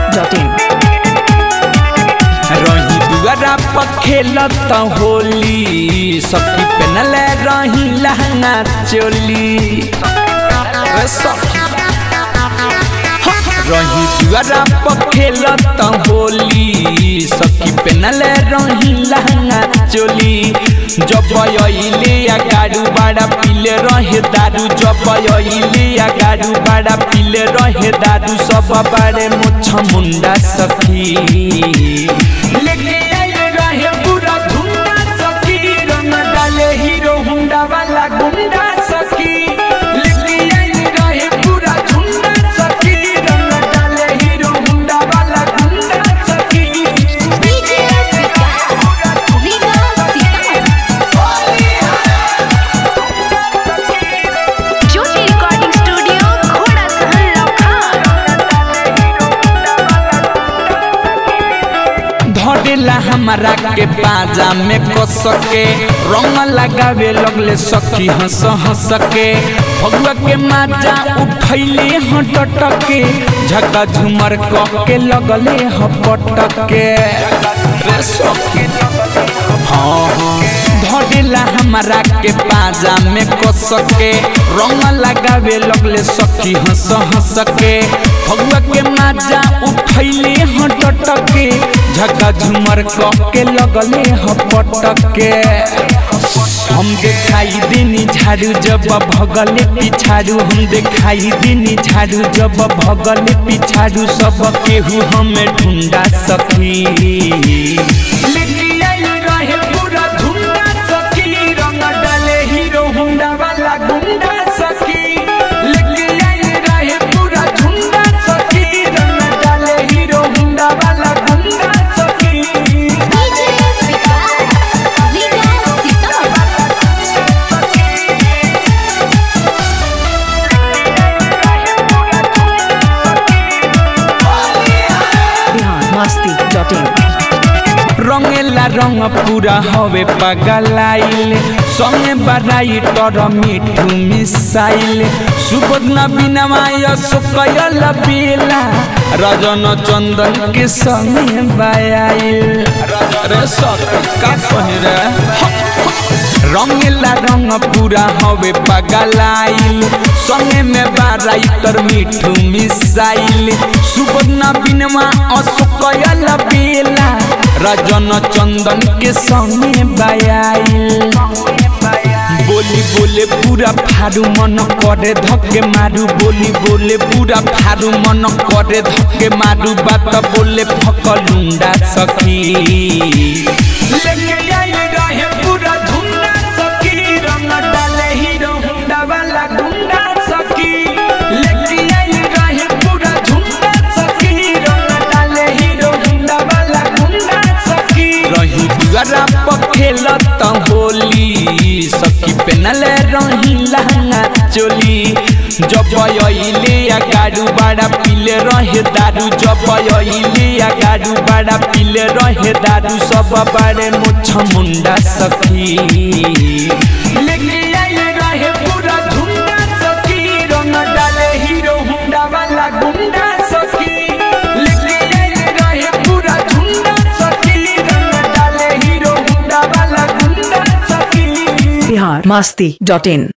masti.in. रही दुआरा पर खेलत होली सखी पेनल रही लहंगा चोली रे सखी रही दुआरा पर खेलत होली सखी पेनल रही लहंगा चोली जब अइले या गाड़ू बड़ा पीले रहे दारू जब अइले या गाड़ू बड़ा पीले रहे दारू सब बड़े मुछ मुंडा सखी लेके आइले रहे पूरा झुंडा सखी रंग डाले हीरो हुंडा वाला गुंडा सखी लेके आइले रहे पूरा झुंडा सखी रंग डाले हीरो हुंडा वाला गुंडा सखी DJ Vikas Vikas Jyoti recording studio घोड़ा सहन लखन धरेला हमारा के बाजा में कस के रंग लगावे लगले सखी हंस हंस के भगवा के माजा उठैले हटट के झका झुमर क के लगले हपट के रे सखी हाँ हाँ धरेला हमारा के बाजा में कस के रंग लगावे लगले सखी हंस हंस के भगवा के माजा उठैले हटट के झका झुमर क के लगले हपट के हम देखाई देनी झाड़ू जब भगले पिछाड़ू हम देखाई देनी झाड़ू जब भगले पिछाड़ू सब केहू हमें ढूंढा सखी लेके आइल रहे पूरा झुंडा सखी रंग डाले हीरो हुंडा वाला गुंडा सखी लेके आइल रहे पूरा झुंडा सखी रंग डाले हीरो हुंडा वाला गुंडा सखी DJ विकास विकास Bihar masti.in. रंगेला रंग पूरा हवे पगलाइल संगे बड़ाई तर मिठू मिसाइल सुबोध न बिनवाय सुकयल बेला रजन चंदन के संगे बायाइल रे सखी का कहे रे रंगेला रंग पूरा हवे पगलाइल संगे में बाराई तर मिठू मिसाइल सुबोध न बिनवा असुकयल बेला रजन चंदन के संगे बायाइल बोली बोले पूरा फारू मन करे धक्के मारू बोली बोले पूरा फारू मन करे धक्के मारू बात बोले फकलुंडा सखी लेके आइल रहे पूरा झुंडा सखी रंग डाले हीरो हुंडा वाला गुंडा सखी लेके आइल रहे पूरा झुंडा सखी रंग डाले हीरो हुंडा वाला गुंडा सखी रही दुआरा पर खेलत होली सखी पेनल रही लहंगा चोली जब अइले या गाड़ू बड़ा पीले रहे दारू जब अइले या गाड़ू बड़ा पीले रहे दारू सब बड़े मुछ मुंडा सखी लेके आइले रहे पूरा झुंडा सखी रंग डाले हीरो हुंडा वाला गुंडा सखी लेके आइले रहे पूरा झुंडा सखी रंग डाले हीरो हुंडा वाला गुंडा सखी Bihar masti.in.